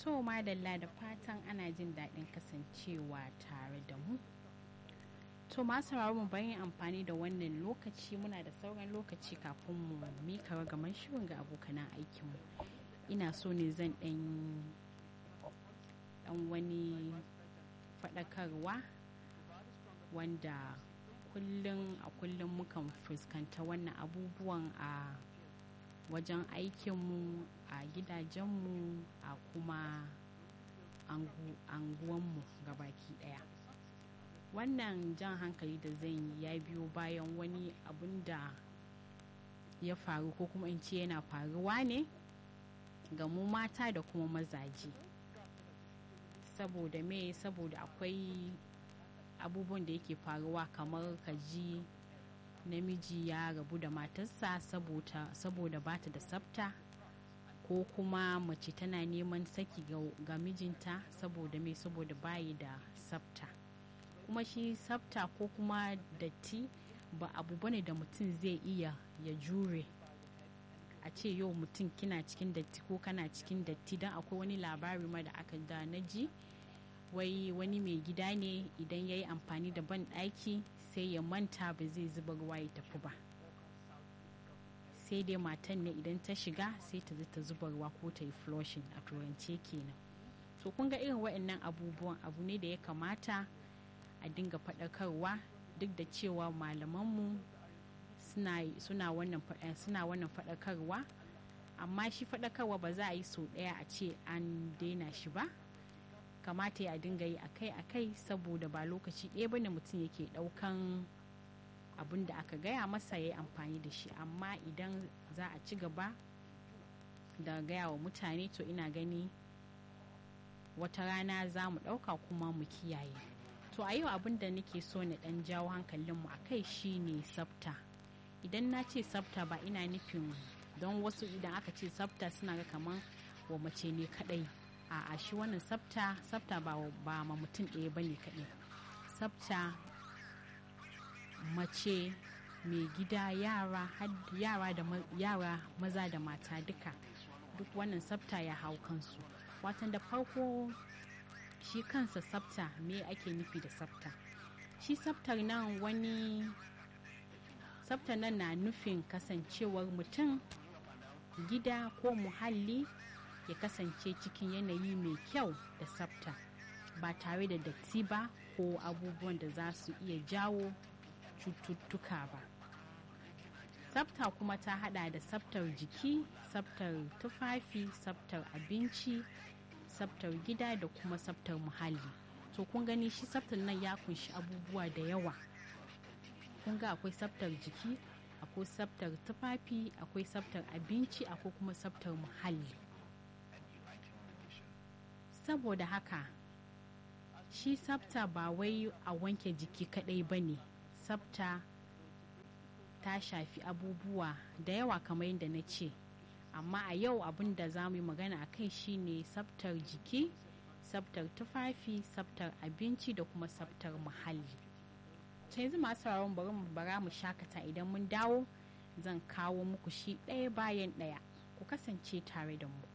To madalla da fatan ana jin daɗin kasancewa tare da mu. To masu mu bayan amfani da wannan lokaci muna da sauran lokaci kafin mu mika ragaman shirin ga abokanan aikinmu. Ina so ne zan ɗan ɗan wani faɗakarwa wanda kullum a kullum mukan fuskanta wannan abubuwan a wajen aikinmu a gidajenmu a kuma anguwanmu baki daya wannan jan hankali da zan yi ya biyo bayan wani abun da ya faru ko kuma in ce yana faruwa ne ga mu mata da kuma mazaje saboda me saboda akwai abubuwan da yake faruwa kamar ka ji namiji ya rabu da matarsa saboda bata da tsafta ko kuma mace tana neman saki ga mijinta saboda mai saboda bayi da tsafta kuma shi tsafta ko kuma datti ba abu bane da mutum zai iya ya jure a ce yau mutum kina cikin datti ko kana cikin datti don akwai wani labari ma da aka da na ji wai wani mai gida ne idan ya yi amfani da ban ɗaki sai ya manta ba zai zuba ruwa ya tafi ba sai dai matan ne idan ta shiga sai ta ta zuba ruwa ko ta yi flushing a turance kenan so kun ga irin waɗannan abubuwan abu ne da ya kamata a dinga faɗakarwa duk da cewa malamanmu suna wannan faɗakarwa amma shi faɗakarwa ba za a yi sau ɗaya a ce an daina shi ba kamata ya dinga yi akai-akai saboda ba lokaci ɗaya bane mutum yake ɗaukan abin da aka gaya masa ya yi amfani da shi amma idan za a ci gaba da gaya wa mutane to ina gani wata rana za mu ɗauka kuma mu kiyaye to a yau abin da nake so na ɗan jawo hankalinmu a kai shine tsafta idan na ce tsafta ba ina nufin don wasu idan aka ce tsafta suna ga kamar wa mace ne kaɗai a shi wannan tsafta tsafta ba ma mutum ɗaya ba ne kaɗai tsafta mace mai gida yara yara da yara maza da mata duka duk wannan tsafta ya hau kansu watan da farko shi kansa tsafta me ake nufi da tsafta shi tsaftar nan wani tsaftar nan na nufin kasancewar mutum gida ko muhalli ya kasance cikin yanayi mai kyau da tsafta ba tare da datti ba ko abubuwan da za su iya jawo cututtuka ba tsafta kuma ta hada da tsaftar jiki tsaftar tufafi tsaftar abinci tsaftar gida da kuma tsaftar muhalli to kun gani shi tsaftar nan ya kunshi abubuwa da yawa kun ga akwai tsaftar jiki akwai tsaftar tufafi akwai tsaftar abinci akwai kuma tsaftar muhalli saboda haka shi tsafta ba wai a wanke jiki kadai ba ne tsafta ta shafi abubuwa da yawa kamar yadda na ce amma a yau abin da za mu yi magana a kai shine tsaftar jiki tsaftar tufafi tsaftar abinci da kuma tsaftar muhalli ta yanzu masu sauraron bari mu bara mu shakata idan mun dawo zan kawo muku shi ɗaya bayan ɗaya ku kasance tare da mu